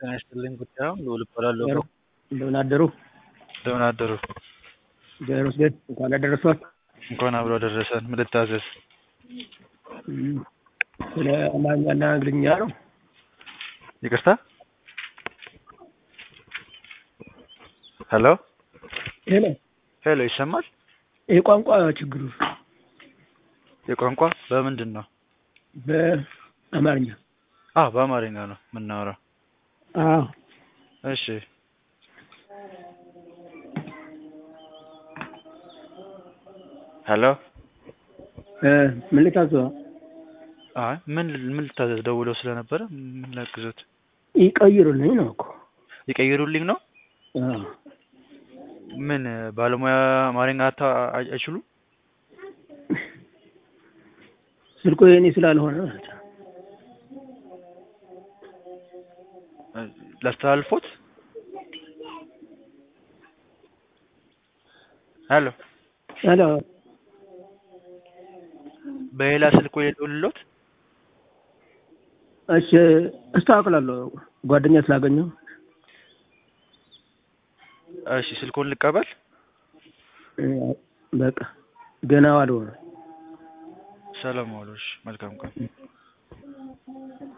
ጤና ይስጥልኝ ጉዳዩን ልዑል እባላለሁ። እንደምን አደሩ? እንደምን አደሩ? እግዚአብሔር ይመስገን። እንኳን አደረሷት። እንኳን አብሮ አደረሰን። ምን ልታዘዝ? እም፣ ስለ አማርኛና እንግሊዝኛ ነው። ይቅርታ። ሄሎ ሄሎ፣ ሄሎ፣ ይሰማል? የቋንቋ ችግሩ የቋንቋ በምንድን ነው? በአማርኛ አዎ፣ በአማርኛ ነው የምናወራው። አዎ። እሺ፣ ሄሎ። እ ምን ልታዘው? አይ ምን ምን ልታዘዝ? ደውለው ስለነበረ ምን ላግዞት? ይቀይሩልኝ ነው እኮ። ይቀይሩልኝ ነው? አዎ። ምን ባለሙያ አማርኛ አታ አይችሉም? ስልኩ የኔ ስላልሆነ ማለት ነው። ላስተላልፎት? ሄሎ ሄሎ፣ በሌላ ስልክ ወይ ልደውልልዎት? እሺ፣ አስተካክላለሁ። ጓደኛ ስላገኘው እሺ፣ ስልኩን ልቀበል? እ፣ በቃ ገና ዋልሆነ ሰላም ዋሉ። እሺ፣ መልካም ቀን።